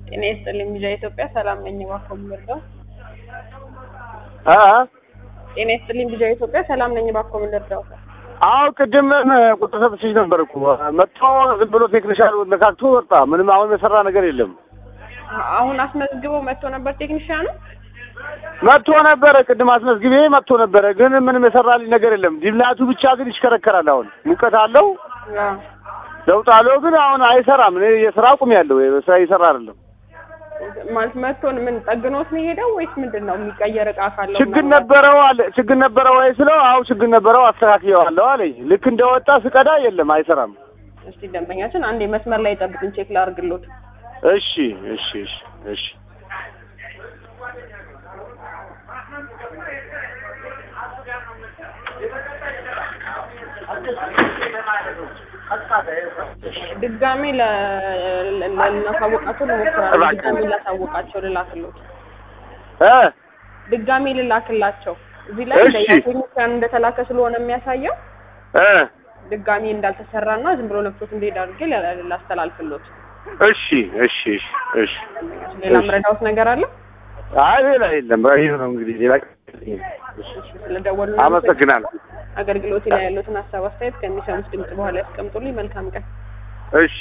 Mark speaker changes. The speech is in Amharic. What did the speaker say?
Speaker 1: ጤና ይስጥልኝ ሚዲያ ኢትዮጵያ ሰላም ነኝ። እባክዎ ምንርዳው?
Speaker 2: አ
Speaker 1: ጤና ይስጥልኝ ሚዲያ ኢትዮጵያ ሰላም ነኝ። እባክዎ ምንርዳው?
Speaker 2: አዎ ቅድም ቁጥር ሰጥቼሽ ነበር እኮ መጥቶ ዝም ብሎ ቴክኒሻል ነካክቶ ወጣ። ምንም አሁን የሰራ ነገር የለም።
Speaker 1: አሁን አስመዝግበው መጥቶ ነበር ቴክኒሽያኑ።
Speaker 2: መጥቶ ነበረ ቅድም አስመዝግቤ መጥቶ ነበረ፣ ግን ምንም የሰራልኝ ነገር የለም። ዲምላቱ ብቻ ግን ይሽከረከራል። አሁን ሙቀት አለው
Speaker 1: አዎ።
Speaker 2: ለውጥ አለው፣ ግን አሁን አይሰራም። እኔ የስራ አቁም ያለው ስራ እየሰራ አይደለም።
Speaker 1: ማለት መጥቶን ምን ጠግኖት ነው የሄደው ወይስ ምንድን ነው? የሚቀየር እቃ ካለው
Speaker 2: ችግር
Speaker 1: ምናምን?
Speaker 2: ነበረው አለ ችግር ነበረው ወይ ስለው፣ አዎ ችግር ነበረው አስተካክየዋለሁ አለኝ። ልክ እንደወጣ ስቀዳ የለም አይሰራም።
Speaker 1: እስቲ ደንበኛችን አንዴ መስመር ላይ ጠብቅን፣ ቼክ ላድርግሎት።
Speaker 2: እሺ እሺ እሺ እሺ
Speaker 1: ድጋሜ ለ- ለ- ልናሳውቃቸው ልሞክራለሁ።
Speaker 2: እባክህ።
Speaker 1: ድጋሜ ላሳውቃቸው ልላክሎት፣
Speaker 2: እ
Speaker 1: ድጋሜ ልላክላቸው። እዚህ ላይ
Speaker 2: እሺ።
Speaker 1: ቴክኒሽያን እንደተላከ ስለሆነ የሚያሳየው
Speaker 2: እ
Speaker 1: ድጋሜ እንዳልተሰራና ዝም ብሎ ነክቶት እንደሄድ አድርጌ ላ- ላስተላልፍሎት።
Speaker 2: እሺ እሺ እሺ እሺ
Speaker 1: ሌላ
Speaker 2: እሺ።
Speaker 1: ምረዳውት ነገር አለ?
Speaker 2: አይ ሌላ የለም። ይሄ ነው እንግዲህ ሌላ
Speaker 1: ስለደወሉ
Speaker 2: አመሰግናለሁ።
Speaker 1: አገልግሎት ላይ ያሉትን ሀሳብ አስተያየት ከሚሰሙት ድምጽ በኋላ ያስቀምጡልኝ። መልካም ቀን።
Speaker 2: እሺ